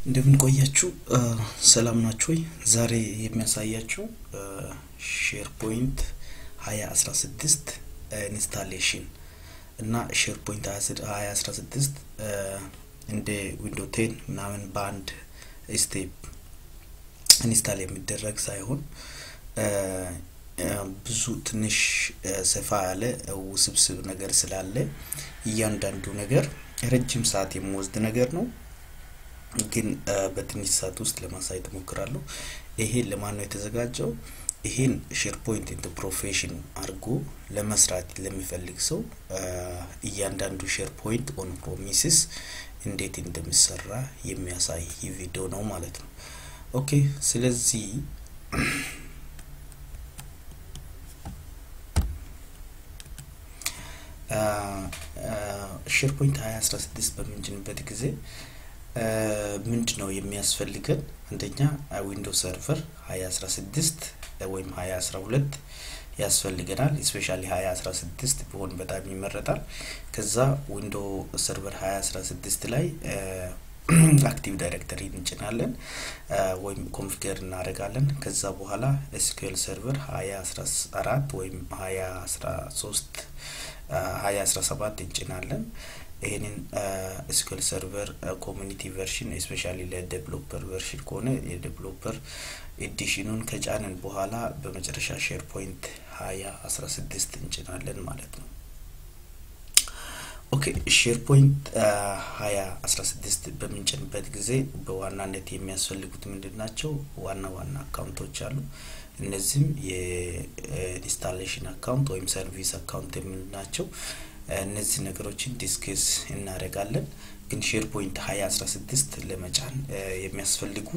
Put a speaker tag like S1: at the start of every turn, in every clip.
S1: እንደምን ቆያችሁ? ሰላም ናችሁ ወይ? ዛሬ የሚያሳያችሁ ሼር ፖይንት ሀያ አስራ ስድስት ኢንስታሌሽን እና ሼር ፖይንት ሀያ አስራ ስድስት እንደ ዊንዶ ቴን ምናምን በአንድ ስቴፕ ኢንስታል የሚደረግ ሳይሆን ብዙ ትንሽ ሰፋ ያለ ውስብስብ ነገር ስላለ እያንዳንዱ ነገር ረጅም ሰዓት የሚወስድ ነገር ነው። ግን በትንሽ ሰዓት ውስጥ ለማሳየት እሞክራለሁ። ይሄ ለማን ነው የተዘጋጀው? ይሄን ሼር ፖይንት ኢንተ ፕሮፌሽን አድርጎ ለመስራት ለሚፈልግ ሰው እያንዳንዱ ሼር ፖይንት ኦን ፕሮሚስስ እንዴት እንደሚሰራ የሚያሳይ ቪዲዮ ነው ማለት ነው። ኦኬ ስለዚህ ሼር ፖይንት ሀያ አስራ ስድስት በምንጭንበት ጊዜ ምንድን ነው የሚያስፈልገን? አንደኛ ዊንዶ ሰርቨር ሀያ አስራ ስድስት ወይም ሀያ አስራ ሁለት ያስፈልገናል። ስፔሻሊ ሀያ አስራ ስድስት ቢሆን በጣም ይመረጣል። ከዛ ዊንዶ ሰርቨር ሀያ አስራ ስድስት ላይ አክቲቭ ዳይሬክተሪ እንጭናለን ወይም ኮንፊገር እናደርጋለን። ከዛ በኋላ ኤስኪኤል ሰርቨር ሀያ አስራ አራት ወይም ሀያ አስራ ሶስት ሀያ አስራ ሰባት እንጭናለን። ይህንን ኤስኪኤል ሰርቨር ኮሚኒቲ ቨርሽን ስፔሻሊ ለዴቨሎፐር ቨርሽን ከሆነ የዴቨሎፐር ኤዲሽኑን ከጫንን በኋላ በመጨረሻ ሼር ፖይንት ሀያ አስራ ስድስት እንጭናለን ማለት ነው። ኦኬ ሼር ፖይንት ሀያ አስራ ስድስት በምንጭንበት ጊዜ በዋናነት የሚያስፈልጉት ምንድን ናቸው? ዋና ዋና አካውንቶች አሉ። እነዚህም የኢንስታሌሽን አካውንት ወይም ሰርቪስ አካውንት የምንላቸው እነዚህ ነገሮችን ዲስክስ እናደርጋለን። ግን ሼር ፖይንት ሀያ አስራ ስድስት ለመጫን የሚያስፈልጉ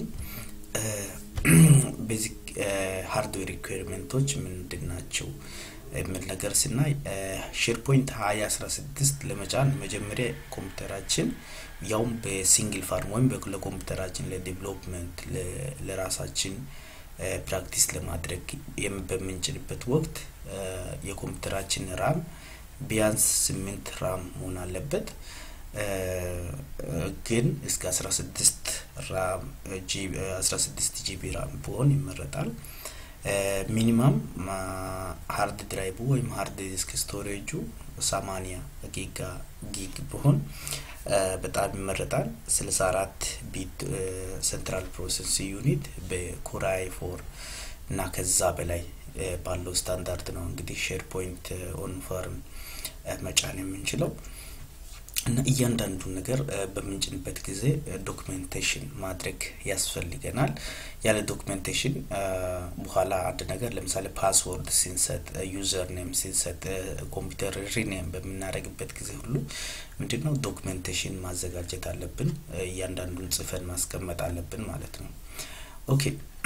S1: ቤዚክ ሃርድዌር ሪኩዌርመንቶች ምንድን ናቸው የሚል ነገር ስናይ ሼር ፖይንት ሀያ አስራ ስድስት ለመጫን መጀመሪያ ኮምፒውተራችን ያውም በሲንግል ፋርም ወይም ለኮምፒውተራችን ለዴቨሎፕመንት ለራሳችን ፕራክቲስ ለማድረግ በምንችልበት ወቅት የኮምፒውተራችን ራም ቢያንስ ስምንት ራም መሆን አለበት። ግን እስከ አስራ ስድስት ራም አስራ ስድስት ጂቢ ራም ቢሆን ይመረጣል። ሚኒማም ሀርድ ድራይቡ ወይም ሀርድ ዲስክ ስቶሬጁ ሰማኒያ ጊጋ ጊግ ቢሆን በጣም ይመረጣል። ስልሳ አራት ቢት ሴንትራል ፕሮሰስ ዩኒት በኮራይ ፎር እና ከዛ በላይ ባለው ስታንዳርድ ነው እንግዲህ ሼር ፖይንት ኦን ፋርም መጫን የምንችለው እና እያንዳንዱን ነገር በምንጭንበት ጊዜ ዶክሜንቴሽን ማድረግ ያስፈልገናል። ያለ ዶክሜንቴሽን በኋላ አንድ ነገር ለምሳሌ ፓስወርድ ሲንሰጥ፣ ዩዘር ኔም ሲንሰጥ፣ ኮምፒውተር ሪኔም በምናደርግበት ጊዜ ሁሉ ምንድን ነው ዶክሜንቴሽን ማዘጋጀት አለብን። እያንዳንዱን ጽፈን ማስቀመጥ አለብን ማለት ነው። ኦኬ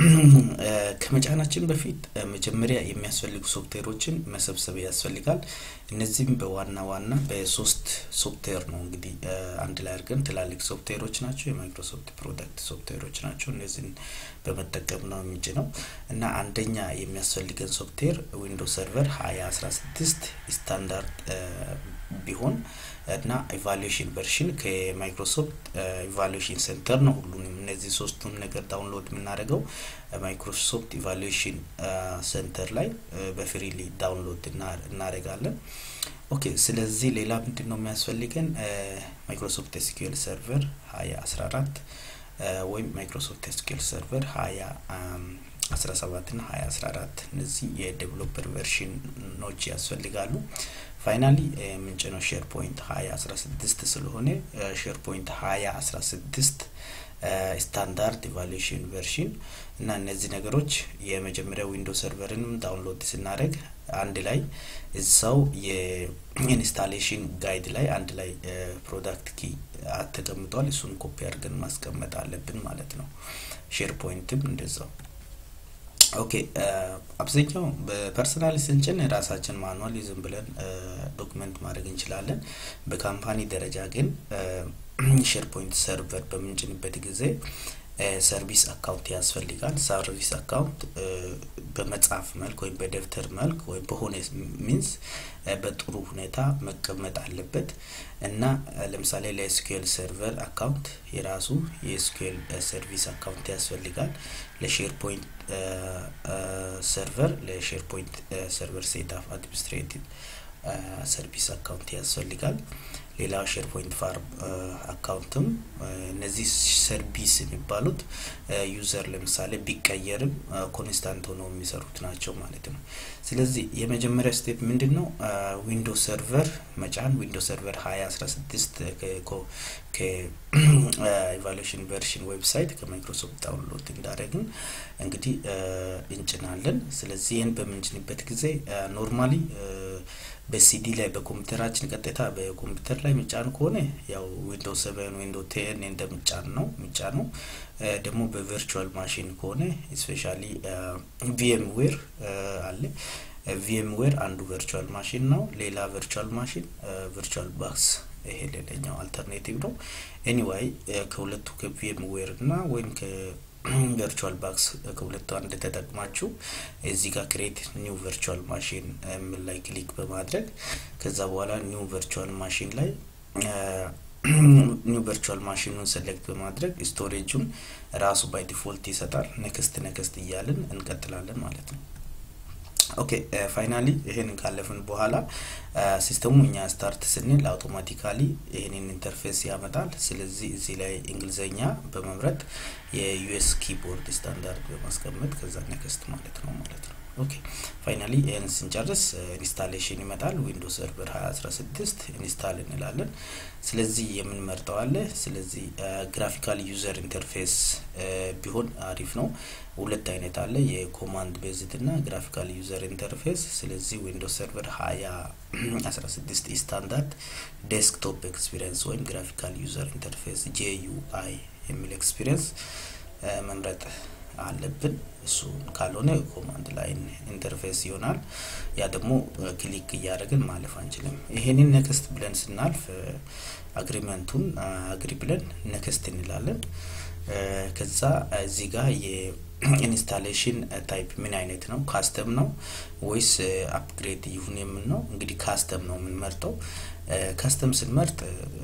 S1: ከመጫናችን በፊት መጀመሪያ የሚያስፈልጉ ሶፍትዌሮችን መሰብሰብ ያስፈልጋል። እነዚህም በዋና ዋና በሶስት ሶፍትዌር ነው እንግዲህ አንድ ላይ አድርገን ትላልቅ ሶፍትዌሮች ናቸው። የማይክሮሶፍት ፕሮዳክት ሶፍትዌሮች ናቸው። እነዚህን በመጠቀም ነው የምንጭ ነው እና አንደኛ የሚያስፈልገን ሶፍትዌር ዊንዶ ሰርቨር ሀያ አስራ ስድስት ስታንዳርድ ቢሆን እና ኢቫሉዌሽን ቨርሽን ከማይክሮሶፍት ኢቫሉዌሽን ሴንተር ነው። ሁሉንም እነዚህ ሶስቱም ነገር ዳውንሎድ የምናደርገው ማይክሮሶፍት ኢቫሉዌሽን ሴንተር ላይ በፍሪሊ ዳውንሎድ እናደርጋለን። ኦኬ ስለዚህ ሌላ ምንድን ነው የሚያስፈልገን? ማይክሮሶፍት ኤስኪኤል ሰርቨር ሀያ አስራ አራት ወይም ማይክሮሶፍት ኤስኪኤል ሰርቨር ሀያ አስራ ሰባት ና ሀያ አስራ አራት እነዚህ የዴቨሎፐር ቨርሽኖች ያስፈልጋሉ። ፋይናሊ ምንጭነው ሼር ፖይንት ሀያ አስራ ስድስት ስለሆነ ሼር ፖይንት ሀያ አስራ ስድስት ስታንዳርድ ኢቫሉዌሽን ቨርሽን እና እነዚህ ነገሮች የመጀመሪያ ዊንዶ ሰርቨርንም ዳውንሎድ ስናደርግ አንድ ላይ እዛው የኢንስታሌሽን ጋይድ ላይ አንድ ላይ ፕሮዳክት ኪ ተቀምጧል። እሱን ኮፒ አድርገን ማስቀመጥ አለብን ማለት ነው። ሼር ፖይንትም እንደዛው ኦኬ አብዛኛው በፐርሰናል ስንጭን ራሳችን ማኑዋል ዝም ብለን ዶክመንት ማድረግ እንችላለን። በካምፓኒ ደረጃ ግን ሼር ፖይንት ሰርቨር በምንጭንበት ጊዜ ሰርቪስ አካውንት ያስፈልጋል። ሰርቪስ አካውንት በመጽሐፍ መልክ ወይም በደብተር መልክ ወይም በሆነ ሚንስ በጥሩ ሁኔታ መቀመጥ አለበት እና ለምሳሌ ለኤስኪኤል ሰርቨር አካውንት የራሱ የኤስኪኤል ሰርቪስ አካውንት ያስፈልጋል። ለሼር ፖይንት ሰርቨር ለሼር ፖይንት ሰርቨር ሴትአፕ አድሚኒስትሬቲቭ ሰርቪስ አካውንት ያስፈልጋል። ሌላው ሼር ፖይንት ፋርም አካውንትም እነዚህ ሰርቪስ የሚባሉት ዩዘር ለምሳሌ ቢቀየርም ኮንስታንት ሆነው የሚሰሩት ናቸው ማለት ነው። ስለዚህ የመጀመሪያ ስቴፕ ምንድን ነው? ዊንዶ ሰርቨር መጫን ዊንዶ ሰርቨር ሀያ አስራ ስድስት ከኢቫሉዌሽን ቨርሽን ዌብሳይት ከማይክሮሶፍት ዳውንሎድ እንዳደረግን እንግዲህ እንጭናለን። ስለዚህ ይህን በምንጭንበት ጊዜ ኖርማሊ በሲዲ ላይ በኮምፒውተራችን ቀጥታ በኮምፒውተር ላይ ምጫን ከሆነ ያው ዊንዶ ሰቨን ዊንዶ ቴን እንደምጫን ነው ምጫ ነው። ደግሞ በቨርቹዋል ማሽን ከሆነ ስፔሻሊ ቪኤም ዌር አለ። ቪኤም ዌር አንዱ ቨርቹዋል ማሽን ነው። ሌላ ቨርቹዋል ማሽን ቨርቹዋል ባክስ ይሄ ሌላኛው አልተርኔቲቭ ነው። ኤኒዋይ ከሁለቱ ከቪኤም ዌር እና ወይም ቨርቹዋል ባክስ ከሁለቱ አንድ ተጠቅማችሁ እዚህ ጋር ክሬት ኒው ቨርቹዋል ማሽን ምን ላይ ክሊክ በማድረግ ከዛ በኋላ ኒው ቨርቹዋል ማሽን ላይ ኒው ቨርቹዋል ማሽኑን ሴሌክት በማድረግ ስቶሬጁን ራሱ ባይ ዲፎልት ይሰጣል። ነክስት ነክስት እያልን እንቀጥላለን ማለት ነው። ኦኬ ፋይናሊ ይሄንን ካለፍን በኋላ ሲስተሙ እኛ ስታርት ስንል አውቶማቲካሊ ይህንን ኢንተርፌስ ያመጣል። ስለዚህ እዚህ ላይ እንግሊዘኛ በመምረጥ የዩኤስ ኪቦርድ ስታንዳርድ በማስቀመጥ ከዛ ነክስት ማለት ነው ማለት ነው። ኦኬ ፋይናሊ ይህን ስንጨርስ ኢንስታሌሽን ይመጣል። ዊንዶ ሰርቨር 2016 ኢንስታል እንላለን። ስለዚህ የምንመርጠው አለ። ስለዚህ ግራፊካል ዩዘር ኢንተርፌስ ቢሆን አሪፍ ነው። ሁለት አይነት አለ፣ የኮማንድ ቤዝድ እና ግራፊካል ዩዘር ኢንተርፌስ። ስለዚህ ዊንዶ ሰርቨር 2016 ስታንዳርድ ዴስክቶፕ ኤክስፒሪየንስ ወይም ግራፊካል ዩዘር ኢንተርፌስ ጄዩአይ የሚል ኤክስፒሪየንስ መምረጥ አለብን። እሱ ካልሆነ ኮማንድ ላይን ኢንተርፌስ ይሆናል። ያ ደግሞ ክሊክ እያደረግን ማለፍ አንችልም። ይሄንን ነክስት ብለን ስናልፍ አግሪመንቱን አግሪ ብለን ነክስት እንላለን። ከዛ እዚህ ጋር የኢንስታሌሽን ታይፕ ምን አይነት ነው? ካስተም ነው ወይስ አፕግሬድ ይሁን የምን ነው? እንግዲህ ካስተም ነው የምንመርጠው። ካስተም ስንመርጥ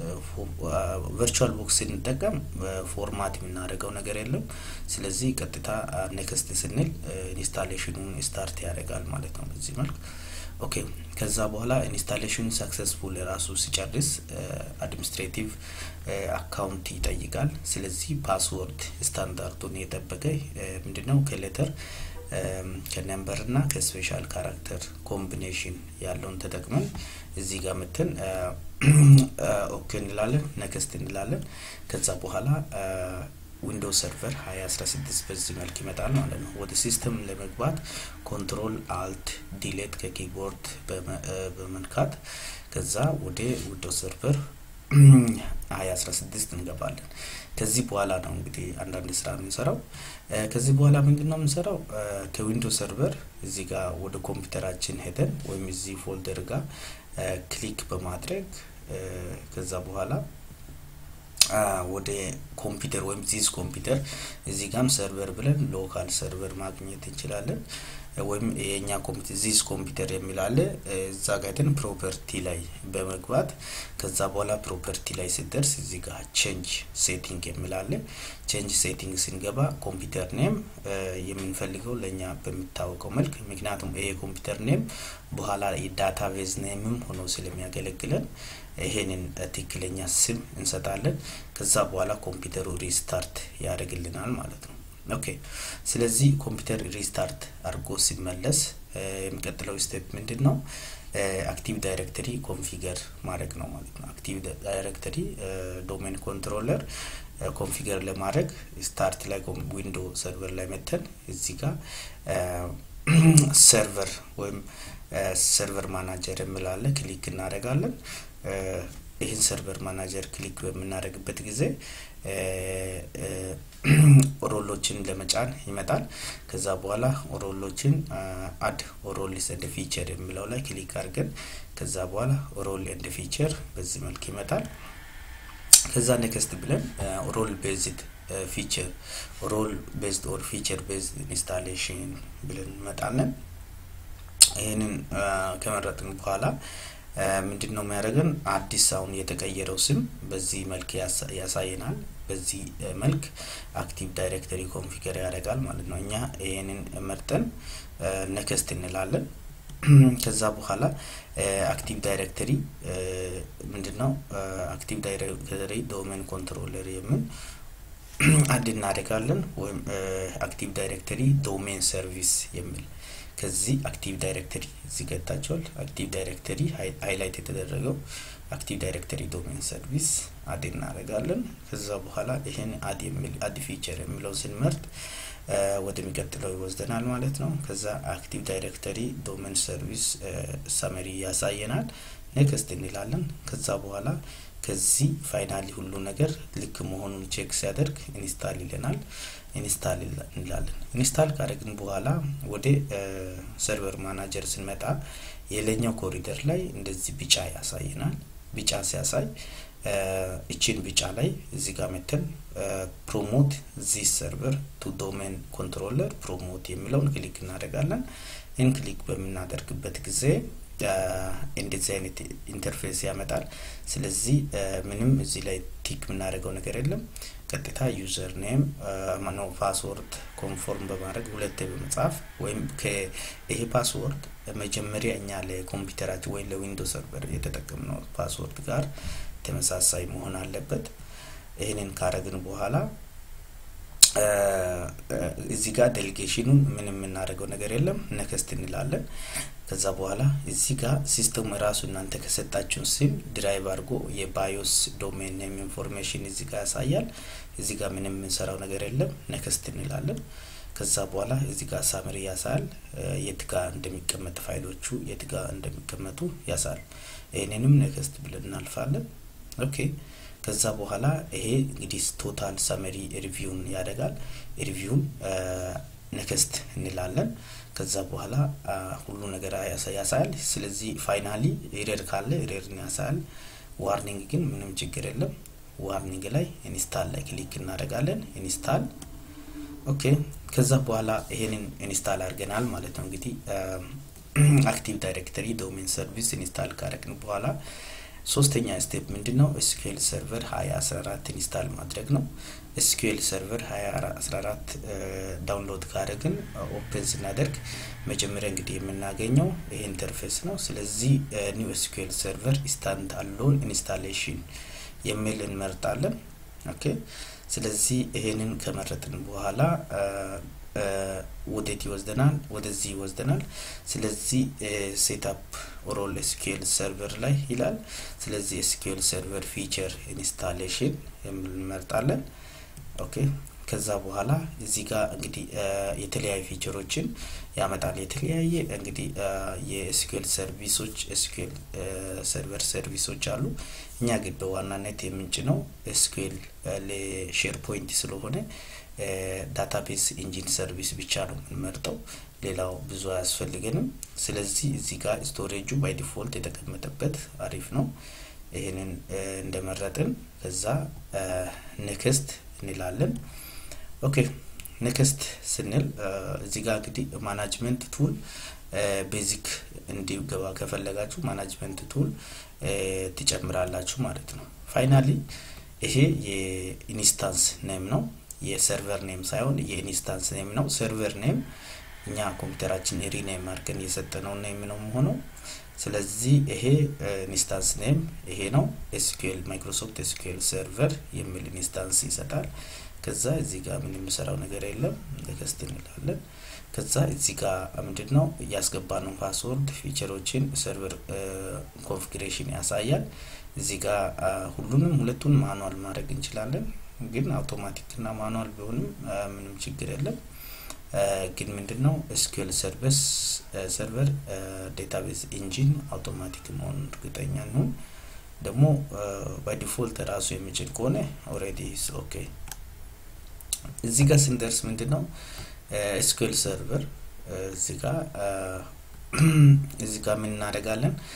S1: ቨርቹዋል ቦክስ ስንጠቀም ፎርማት የምናደርገው ነገር የለም። ስለዚህ ቀጥታ ኔክስት ስንል ኢንስታሌሽኑን ስታርት ያደርጋል ማለት ነው በዚህ መልክ። ኦኬ ከዛ በኋላ ኢንስታሌሽን ሰክሰስፉል ራሱ ሲጨርስ አድሚኒስትሬቲቭ አካውንት ይጠይቃል። ስለዚህ ፓስወርድ ስታንዳርዱን የጠበቀ ምንድነው ከሌተር ከነምበር እና ከስፔሻል ካራክተር ኮምቢኔሽን ያለውን ተጠቅመን እዚህ ጋር ምትን ኦኬ እንላለን፣ ነክስት እንላለን። ከዛ በኋላ ዊንዶው ሰርቨር 2016 በዚህ መልክ ይመጣል ማለት ነው። ወደ ሲስተም ለመግባት ኮንትሮል አልት ዲሌት ከኪቦርድ በመንካት ከዛ ወደ ዊንዶው ሰርቨር 2016 እንገባለን። ከዚህ በኋላ ነው እንግዲህ አንዳንድ ስራ የምንሰራው። ከዚህ በኋላ ምንድን ነው የምንሰራው? ከዊንዶው ሰርቨር እዚህ ጋር ወደ ኮምፒውተራችን ሄደን ወይም እዚህ ፎልደር ጋር ክሊክ በማድረግ ከዛ በኋላ ወደ ኮምፒውተር ወይም ዚዝ ኮምፒውተር እዚህ ጋም ሰርቨር ብለን ሎካል ሰርቨር ማግኘት እንችላለን። ወይም የኛ ኮምፒውተር ዚዝ ኮምፒውተር የሚል አለ። እዛ ጋር ግን ፕሮፐርቲ ላይ በመግባት ከዛ በኋላ ፕሮፐርቲ ላይ ስደርስ እዚህ ጋር ቼንጅ ሴቲንግ የሚል አለ። ቼንጅ ሴቲንግ ስንገባ ኮምፒውተር ኔም የምንፈልገው ለእኛ በሚታወቀው መልክ ምክንያቱም ይሄ ኮምፒውተር ኔም በኋላ የዳታ ቤዝ ኔምም ሆኖ ስለሚያገለግለን ይሄንን ትክክለኛ ስም እንሰጣለን። ከዛ በኋላ ኮምፒውተሩ ሪስታርት ያደርግልናል ማለት ነው። ኦኬ ስለዚህ ኮምፒውተር ሪስታርት አድርጎ ሲመለስ የሚቀጥለው ስቴፕ ምንድን ነው? አክቲቭ ዳይሬክተሪ ኮንፊገር ማድረግ ነው ማለት ነው። አክቲቭ ዳይሬክተሪ ዶሜን ኮንትሮለር ኮንፊገር ለማድረግ ስታርት ላይ ዊንዶ ሰርቨር ላይ መተን እዚህ ጋር ሰርቨር ወይም ሰርቨር ማናጀር የሚላለ ክሊክ እናደርጋለን። ይህን ሰርቨር ማናጀር ክሊክ በምናደርግበት ጊዜ ሮሎችን ለመጫን ይመጣል። ከዛ በኋላ ሮሎችን አድ ሮልስ ኤንድ ፊቸር የሚለው ላይ ክሊክ አድርገን ከዛ በኋላ ሮል ኤንድ ፊቸር በዚህ መልክ ይመጣል። ከዛ ኔክስት ብለን ሮል ቤዝድ ፊቸር ሮል ቤዝድ ኦር ፊቸር ቤዝድ ኢንስታሌሽን ብለን እንመጣለን። ይህንን ከመረጥን በኋላ ምንድን ነው የሚያደርገን? አዲስ አሁን የተቀየረው ስም በዚህ መልክ ያሳየናል። በዚህ መልክ አክቲቭ ዳይሬክተሪ ኮንፊገር ያደርጋል ማለት ነው። እኛ ይህንን መርጠን ነከስት እንላለን። ከዛ በኋላ አክቲቭ ዳይሬክተሪ ምንድን ነው? አክቲቭ ዳይሬክተሪ ዶሜን ኮንትሮለር የምን አድ እናደርጋለን ወይም አክቲቭ ዳይሬክተሪ ዶሜን ሰርቪስ የሚል ከዚህ አክቲቭ ዳይሬክተሪ እዚህ ገታቸዋል። አክቲቭ ዳይሬክተሪ ሃይላይት የተደረገው አክቲቭ ዳይሬክተሪ ዶሜን ሰርቪስ አድ እናደርጋለን። ከዛ በኋላ ይህን አድ የሚል አድ ፊቸር የሚለው ስንመርጥ ወደሚቀጥለው ይወስደናል ማለት ነው። ከዛ አክቲቭ ዳይሬክተሪ ዶሜን ሰርቪስ ሰመሪ ያሳየናል። ኔክስት እንላለን። ከዛ በኋላ ከዚህ ፋይናሊ ሁሉ ነገር ልክ መሆኑን ቼክ ሲያደርግ ኢንስታል ይለናል። ኢንስታል እንላለን። ኢንስታል ካደረግን በኋላ ወደ ሰርቨር ማናጀር ስንመጣ የላይኛው ኮሪደር ላይ እንደዚህ ቢጫ ያሳየናል። ቢጫ ሲያሳይ እችን ቢጫ ላይ እዚህ ጋር መተን ፕሮሞት ዚስ ሰርቨር ቱ ዶሜን ኮንትሮለር ፕሮሞት የሚለውን ክሊክ እናደርጋለን። ይህን ክሊክ በምናደርግበት ጊዜ እንደዚህ አይነት ኢንተርፌስ ያመጣል። ስለዚህ ምንም እዚህ ላይ ቲክ የምናደርገው ነገር የለም። ቀጥታ ዩዘር ኔም ማኖ ፓስወርድ ኮንፎርም በማድረግ ሁለቴ በመጻፍ ወይም ይሄ ፓስወርድ መጀመሪያ እኛ ለኮምፒውተራችን ወይም ለዊንዶ ሰርቨር የተጠቀምነው ፓስወርድ ጋር ተመሳሳይ መሆን አለበት። ይህንን ካረግን በኋላ እዚህ ጋር ዴሊጌሽኑን ምን የምናደርገው ነገር የለም። ነከስት እንላለን። ከዛ በኋላ እዚህ ጋር ሲስተሙ የራሱ እናንተ ከሰጣችሁን ስም ድራይቭ አድርጎ የባዮስ ዶሜን ኔም ኢንፎርሜሽን እዚህ ጋር ያሳያል። እዚህ ጋር ምንም የምንሰራው ነገር የለም። ነከስት እንላለን። ከዛ በኋላ እዚህ ጋር ሳምሪ ያሳያል። የት ጋር እንደሚቀመጥ ፋይሎቹ የት ጋር እንደሚቀመጡ ያሳል። ይህንንም ነከስት ብለን እናልፋለን። ኦኬ ከዛ በኋላ ይሄ እንግዲህ ቶታል ሰመሪ ሪቪውን ያደርጋል። ሪቪውን ነከስት እንላለን። ከዛ በኋላ ሁሉ ነገር ያሳያል። ስለዚህ ፋይናሊ ኤረር ካለ ኤረርን ያሳያል። ዋርኒንግ ግን ምንም ችግር የለም። ዋርኒንግ ላይ ኢንስታል ላይ ክሊክ እናደርጋለን። ኢንስታል ኦኬ። ከዛ በኋላ ይሄንን ኢንስታል አድርገናል ማለት ነው። እንግዲህ አክቲቭ ዳይሬክተሪ ዶሜን ሰርቪስ ኢንስታል ካደረግን በኋላ ሶስተኛ ስቴፕ ምንድን ነው? ኤስኪኤል ሰርቨር ሀያ አስራ አራት ኢንስታል ማድረግ ነው። ኤስኪኤል ሰርቨር ሀያ አስራ አራት ዳውንሎድ ካደረግን ኦፕን ስናደርግ መጀመሪያ እንግዲህ የምናገኘው ይህ ኢንተርፌስ ነው። ስለዚህ ኒው ኤስኪኤል ሰርቨር ስታንድ አሎን ኢንስታሌሽን የሚል እንመርጣለን። ኦኬ ስለዚህ ይሄንን ከመረጥን በኋላ ወዴት ይወስደናል? ወደዚህ ይወስደናል። ስለዚህ ሴታፕ ሮል ኤስኪኤል ሰርቨር ላይ ይላል። ስለዚህ ኤስኪኤል ሰርቨር ፊቸር ኢንስታሌሽን የሚል እንመርጣለን። ኦኬ ከዛ በኋላ እዚህ ጋር እንግዲህ የተለያዩ ፊቸሮችን ያመጣል። የተለያየ እንግዲህ የኤስኪኤል ሰርቪሶች ኤስኪኤል ሰርቨር ሰርቪሶች አሉ። እኛ ግን በዋናነት የምንጭነው ኤስኪኤል ለሼር ፖይንት ስለሆነ ዳታቤዝ ኢንጂን ሰርቪስ ብቻ ነው የምንመርጠው። ሌላው ብዙ አያስፈልገንም። ስለዚህ እዚህ ጋር ስቶሬጁ ባይ ዲፎልት የተቀመጠበት አሪፍ ነው። ይህንን እንደመረጥን ከዛ ኔክስት እንላለን። ኦኬ ኔክስት ስንል እዚህ ጋር እንግዲህ ማናጅመንት ቱል ቤዚክ እንዲገባ ከፈለጋችሁ ማናጅመንት ቱል ትጨምራላችሁ ማለት ነው። ፋይናሊ ይሄ የኢንስታንስ ኔም ነው። የሰርቨር ኔም ሳይሆን የኢንስታንስ ኔም ነው። ሰርቨር ኔም እኛ ኮምፒውተራችን ሪኔም አድርገን የሰጠነው ኔም ነው መሆነው። ስለዚህ ይሄ ኢንስታንስ ኔም ይሄ ነው። ኤስኪኤል ማይክሮሶፍት ኤስኪኤል ሰርቨር የሚል ኢንስታንስ ይሰጣል። ከዛ እዚህ ጋር ምን የምሰራው ነገር የለም። ኔክስት እንላለን። ከዛ እዚህ ጋር ምንድን ነው ያስገባነው ፓስወርድ ፊቸሮችን ሰርቨር ኮንፊግሬሽን ያሳያል። እዚህ ጋር ሁሉንም ሁለቱን ማኑዋል ማድረግ እንችላለን። ግን አውቶማቲክ እና ማኑዋል ቢሆንም ምንም ችግር የለም። ግን ምንድን ነው ኤስኪኤል ሰርቨስ ሰርቨር ዴታቤዝ ኢንጂን አውቶማቲክ መሆኑን እርግጠኛ እንሁን። ደግሞ በዲፎልት ራሱ የሚችል ከሆነ ኦልሬዲ ኦኬ። እዚህ ጋር ስንደርስ ምንድን ነው ኤስኪኤል ሰርቨር እዚህ ጋር እዚህ ጋር ምን እናደርጋለን?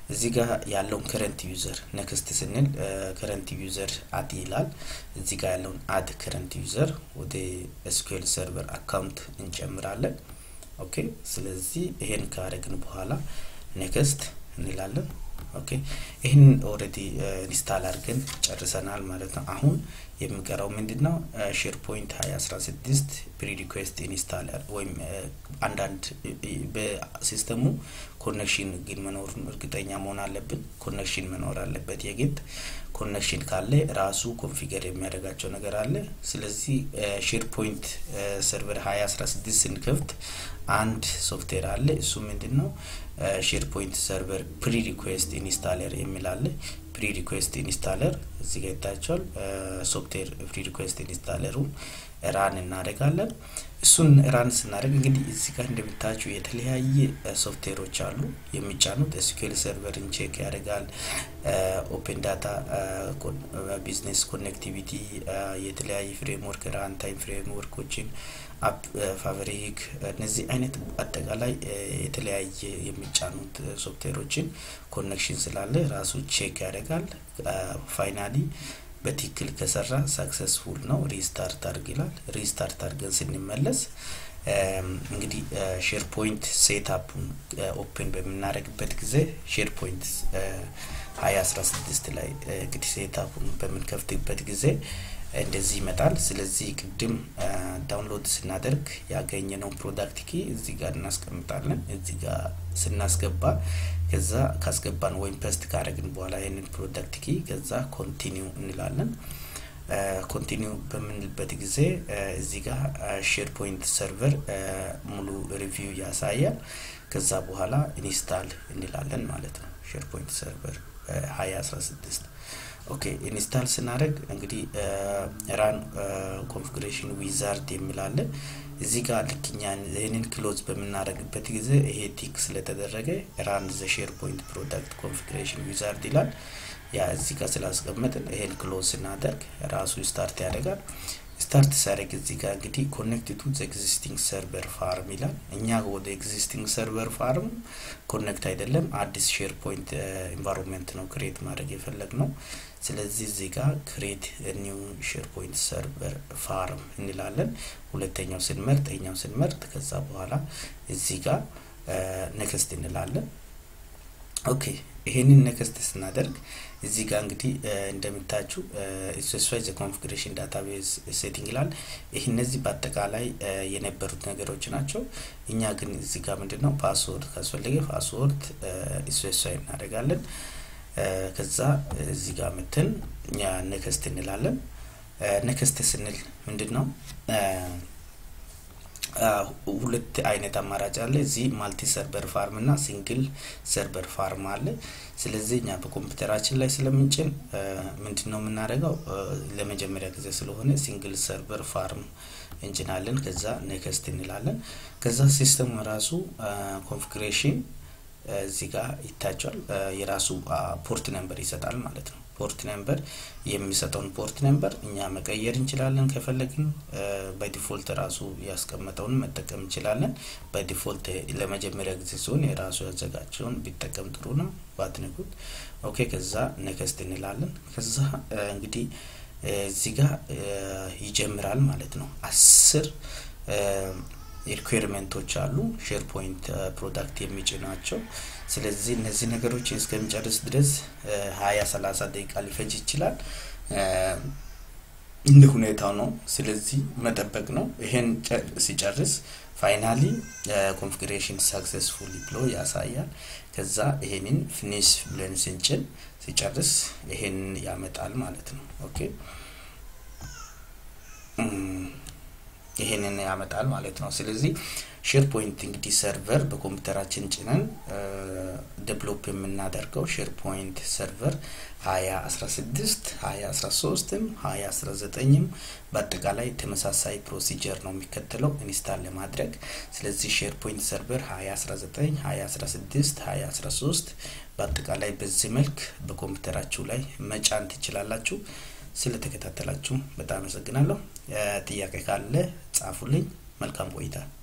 S1: እዚህ ጋር ያለውን ከረንት ዩዘር ነክስት ስንል ከረንት ዩዘር አድ ይላል። እዚህ ጋር ያለውን አድ ከረንት ዩዘር ወደ ኤስኩኤል ሰርቨር አካውንት እንጨምራለን። ኦኬ ስለዚህ ይሄን ካረግን በኋላ ኔክስት እንላለን። ኦኬ ይህን ኦልሬዲ ኢንስታል አድርገን ጨርሰናል ማለት ነው። አሁን የሚቀረው ምንድን ነው? ሼር ፖይንት ሀያ አስራ ስድስት ፕሪ ሪኩዌስት ኢንስታል ወይም አንዳንድ በሲስተሙ ኮኔክሽን ግን መኖሩን እርግጠኛ መሆን አለብን። ኮኔክሽን መኖር አለበት የግድ ኮኔክሽን ካለ ራሱ ኮንፊገር የሚያደርጋቸው ነገር አለ። ስለዚህ ሼር ፖይንት ሰርቨር ሀያ አስራ ስድስት ስንከፍት አንድ ሶፍትዌር አለ። እሱ ምንድን ነው? ሼር ፖይንት ሰርቨር ፕሪ ሪኩዌስት ኢንስታለር የሚል አለ። ፕሪ ሪኩዌስት ኢንስታለር እዚህ ጋር ይታያቸዋል። ሶፍትዌር ፕሪ ሪኩዌስት ኢንስታለሩን ራን እናደርጋለን። እሱን ራን ስናደርግ እንግዲህ እዚህ ጋር እንደምታያቸው የተለያየ ሶፍትዌሮች አሉ የሚጫኑት። ኤስኩኤል ሰርቨርን ቼክ ያደርጋል። ኦፕን ዳታ ቢዝነስ ኮኔክቲቪቲ፣ የተለያየ ፍሬምወርክ ራን ታይም ፍሬምወርኮችን አፕ ፋብሪክ እነዚህ አይነት አጠቃላይ የተለያየ የሚጫኑት ሶፍትዌሮችን ኮኔክሽን ስላለ ራሱ ቼክ ያደርጋል። ፋይናሊ በትክክል ከሰራ ሳክሰስፉል ነው። ሪስታርት አድርግ ይላል። ሪስታርት አድርገን ስንመለስ እንግዲህ ሼር ፖይንት ሴትአፑን ኦፕን በምናደርግበት ጊዜ ሼር ፖይንት ሀያ አስራ ስድስት ላይ እንግዲህ ሴትአፑን በምንከፍትበት ጊዜ እንደዚህ ይመጣል። ስለዚህ ቅድም ዳውንሎድ ስናደርግ ያገኘነው ፕሮዳክት ኪ እዚህ ጋር እናስቀምጣለን። እዚህ ጋር ስናስገባ ከዛ ካስገባን ወይም ፐስት ካደረግን በኋላ ይህንን ፕሮዳክት ኪ ከዛ ኮንቲኒው እንላለን። ኮንቲኒው በምንልበት ጊዜ እዚህ ጋር ሼር ፖይንት ሰርቨር ሙሉ ሪቪው ያሳያል። ከዛ በኋላ ኢንስታል እንላለን ማለት ነው። ሼር ፖይንት ሰርቨር ሀያ አስራ ስድስት ኦኬ ኢንስታል ስናደርግ እንግዲህ ራን ኮንፊግሬሽን ዊዛርድ የሚላለ እዚህ ጋር ልክኛ ይህንን ክሎዝ በምናደርግበት ጊዜ ይሄ ቲክ ስለተደረገ ራን ዘ ሼር ፖይንት ፕሮዳክት ኮንፊግሬሽን ዊዛርድ ይላል። ያ እዚህ ጋር ስላስቀመጥን ይሄን ክሎዝ ስናደርግ ራሱ ስታርት ያደርጋል። ስታርት ሲያደርግ እዚህ ጋር እንግዲህ ኮኔክት ቱ ኤግዚስቲንግ ሰርቨር ፋርም ይላል። እኛ ወደ ኤግዚስቲንግ ሰርቨር ፋርም ኮኔክት አይደለም፣ አዲስ ሼር ፖይንት ኢንቫይሮንመንት ነው ክሬት ማድረግ የፈለግ ነው። ስለዚህ እዚህ ጋር ክሬት ኒው ሼር ፖይንት ሰርቨር ፋርም እንላለን። ሁለተኛው ስንመርጥ ኛው ስንመርጥ ከዛ በኋላ እዚህ ጋር ኔክስት እንላለን። ኦኬ ይሄንን ኔክስት ስናደርግ እዚህ ጋር እንግዲህ እንደምታችሁ ስፔሲፋይ ዘ ኮንፊግሬሽን ዳታቤዝ ሴቲንግ ይላል። ይህ እነዚህ በአጠቃላይ የነበሩት ነገሮች ናቸው። እኛ ግን እዚህ ጋር ምንድን ነው ፓስወርድ ካስፈለገ ፓስወርድ ስፔሲፋይ እናደርጋለን። ከዛ እዚህ ጋር ምትን ኔክስት እንላለን። ኔክስት ስንል ምንድን ነው ሁለት አይነት አማራጭ አለ። እዚህ ማልቲ ሰርቨር ፋርም እና ሲንግል ሰርቨር ፋርም አለ። ስለዚህ እኛ በኮምፒውተራችን ላይ ስለምንጭን ምንድን ነው የምናደርገው ለመጀመሪያ ጊዜ ስለሆነ ሲንግል ሰርቨር ፋርም እንጭናለን። ከዛ ኔክስት እንላለን። ከዛ ሲስተሙ ራሱ ኮንፊግሬሽን እዚህ ጋር ይታቸዋል። የራሱ ፖርት ነምበር ይሰጣል ማለት ነው። ፖርት ነምበር የሚሰጠውን ፖርት ነምበር እኛ መቀየር እንችላለን ከፈለግን። በዲፎልት ራሱ ያስቀመጠውን መጠቀም እንችላለን። በዲፎልት ለመጀመሪያ ጊዜ ሲሆን የራሱ ያዘጋጀውን ቢጠቀም ጥሩ ነው። ባትነኩት ኦኬ። ከዛ ኔክስት እንላለን። ከዛ እንግዲህ እዚህ ጋር ይጀምራል ማለት ነው። አስር ሪኩዌርመንቶች አሉ ሼር ፖይንት ፕሮዳክት የሚጭናቸው። ስለዚህ እነዚህ ነገሮች እስከሚጨርስ ድረስ ሀያ ሰላሳ ደቂቃ ሊፈጅ ይችላል። እንደ ሁኔታው ነው። ስለዚህ መጠበቅ ነው። ይሄን ሲጨርስ ፋይናሊ ኮንፊግሬሽን ሳክሰስፉሊ ብሎ ያሳያል። ከዛ ይሄንን ፊኒሽ ብለን ስንጭን ሲጨርስ ይሄንን ያመጣል ማለት ነው። ኦኬ ይሄንን ያመጣል ማለት ነው። ስለዚህ ሼር ፖይንት እንግዲህ ሰርቨር በኮምፒውተራችን ጭነን ዴቨሎፕ የምናደርገው ሼር ፖይንት ሰርቨር ሀያ አስራ ስድስት ሀያ አስራ ሶስትም ሀያ አስራ ዘጠኝም በአጠቃላይ ተመሳሳይ ፕሮሲጀር ነው የሚከተለው ኢንስታል ለማድረግ። ስለዚህ ሼር ፖይንት ሰርቨር ሀያ አስራ ዘጠኝ ሀያ አስራ ስድስት ሀያ አስራ ሶስት በአጠቃላይ በዚህ መልክ በኮምፒውተራችሁ ላይ መጫን ትችላላችሁ። ስለተከታተላችሁ በጣም አመሰግናለሁ። ጥያቄ ካለ ጻፉልኝ። መልካም ቆይታ